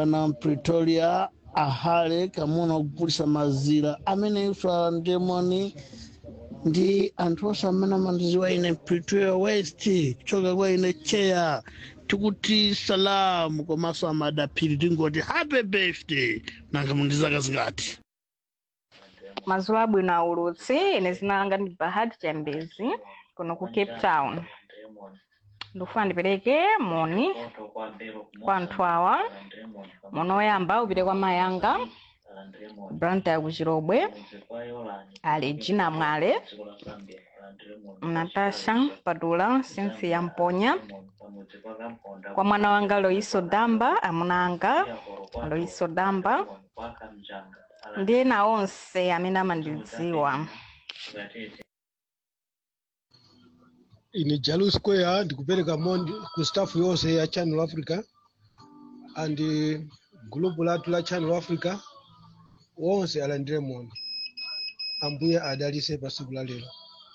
na pretoria ahale kamuna kugulisa mazira amene ifa ndemoni ndi anthu onse amene amandiziwa ine pretoria west kuchoka kwa ine cheya tikuti salamu komanso amadaphiri tingoti happy birthday nanga mundizaka zingati mazuwa abwino aulutsi ine zina langa ndi bahati chambezi kuno ku cape town ndikufuna ndipereke moni kwa anthu awa moni woyamba upite kwa mayanga branta kuchirobwe ali gina mwale natasha padula cynthia mponya kwa mwana wanga loiso damba amuna anga loiso damba ndi ena onse amene amandidziwa ine jalu square ndikupereka moni ku staff yonse ya channel africa and gulupu lathu la channel africa wonse alandire moni ambuye adalise pa tsiku la lero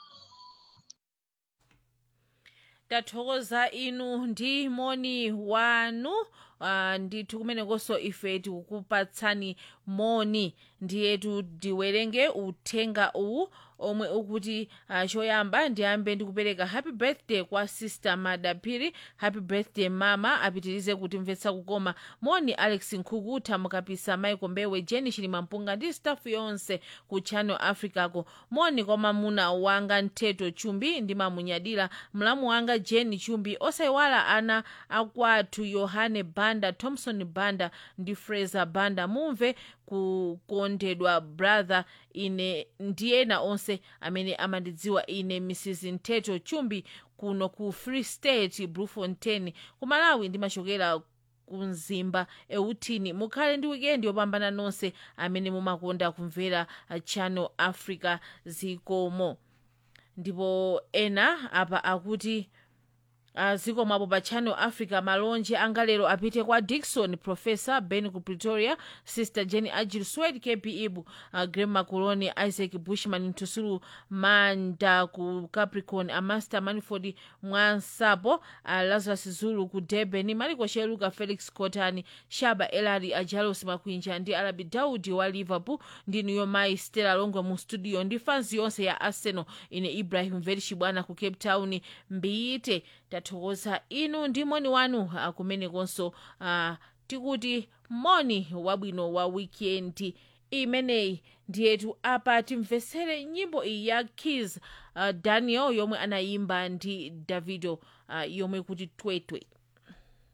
tathokoza inu ndi moni wanu uh, ndithu kumenekonso ife tikukupatsani moni ndiyetu ndiwerenge uthenga uwu omwe ukuti uh, choyamba ndiyambe ndikupereka happy birthday kwa sister madaphiri happy birthday mama apitirize kutimvetsa kukoma moni alex nkhukuta mukapisa michael mbewe jeni chilimampunga ndi staff yonse ku channel africako moni kwa mamuna wanga ntheto chumbi ndimamunyadira mlamu wanga jeni chumbi osayiwala ana akwathu yohane banda thompson banda ndi fraser banda mumve kukondedwa brother ine ndi ena onse amene amandidziwa ine mrs ntheto chumbi kuno ku free state bluefontaine ku malawi ndimachokera kumzimba eutini mukhale ndi wikendi yopambana nonse amene mumakonda kumvera uh, channel africa zikomo ndipo ena apa akuti uh, zikomapo pa channel africa malonje anga lero apite kwa dikson professor ben ku pretoria sister jenny agil swed kp ibu uh, grem macoloni isaac bushman ntusulu manda ku capricorn amaster manford mwansapo uh, lazarus zulu ku durban maliko sheluka felix cotani shaba elari ajalos makwinja ndi alabi daudi wa liverpool ndi niyo mai stella longwe mu studio ndi fans yonse ya arsenal ine ibrahim verishibwana ku cape town mbiyite tathokoza inu ndi moni wanu akumenekonso uh, tikuti moni wabwino wa wikendi imeneyi ndiyetu apa timvesere nyimbo iyi ya kis uh, daniel yomwe anayimba ndi davido uh, yomwe kuti twetwe